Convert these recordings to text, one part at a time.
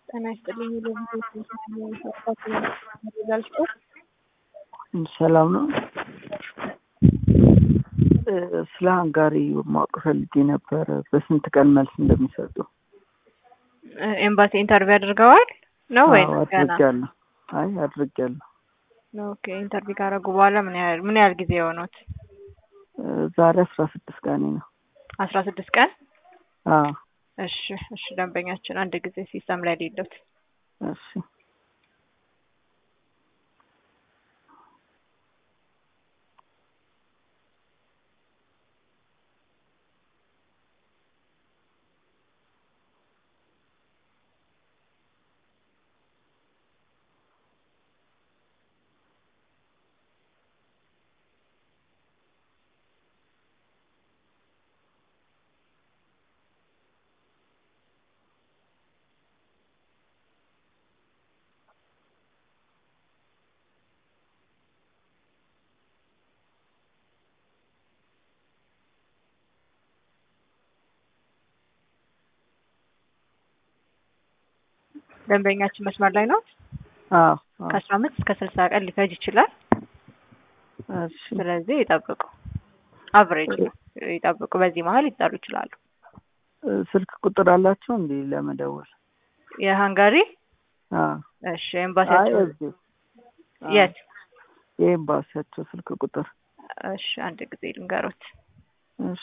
ጤና ይስጥልኝ ለቪዲዮ ሰላም ነው። ስለ ሃንጋሪ ማወቅ ፈልጌ ነበረ። በስንት ቀን መልስ እንደሚሰጡ ኤምባሲ ኢንተርቪው አድርገዋል ነው ወይ አዎ፣ ገና? አድርጌያለሁ። አይ አድርጌያለሁ። ኦኬ ኢንተርቪው ካደረጉ በኋላ ምን ያህል ምን ያህል ጊዜ የሆኑት? ዛሬ አስራ ስድስት ቀኔ ነው። አስራ ስድስት ቀን አዎ እሺ እሺ ደንበኛችን አንድ ጊዜ ሲስተም ላይ ሌሉት እሺ ደንበኛችን መስመር ላይ ነው። አዎ አዎ ከአስራ አምስት እስከ ስልሳ ቀን ሊፈጅ ይችላል። እሺ ስለዚህ ይጠብቁ። አቨሬጅ ነው ይጠብቁ። በዚህ መሀል ሊጠሩ ይችላሉ። ስልክ ቁጥር አላቸው እንዴ ለመደወል? የሃንጋሪ አዎ እሺ አይ ኤምባሲያቸው እዚህ የት? የኤምባሲያቸው ስልክ ቁጥር እሺ አንድ ጊዜ ልንገሮት። እሺ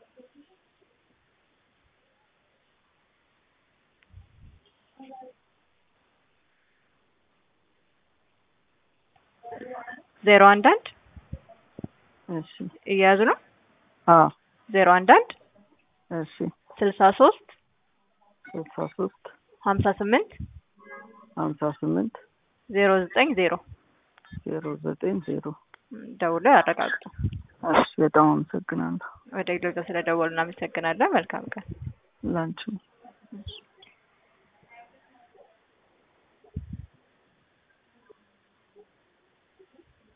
ዜሮ አንድ አንድ እሺ እየያዙ ነው። አዎ ዜሮ አንድ አንድ እሺ ስልሳ ሶስት ስልሳ ሶስት ሀምሳ ስምንት ሀምሳ ስምንት ዜሮ ዘጠኝ ዜሮ ዜሮ ዘጠኝ ዜሮ ደውለው ያረጋግጡ። እሺ በጣም አመሰግናለሁ። ወደ ግሎዛ ስለደወሉ እናመሰግናለን። መልካም ቀን። ላንቺ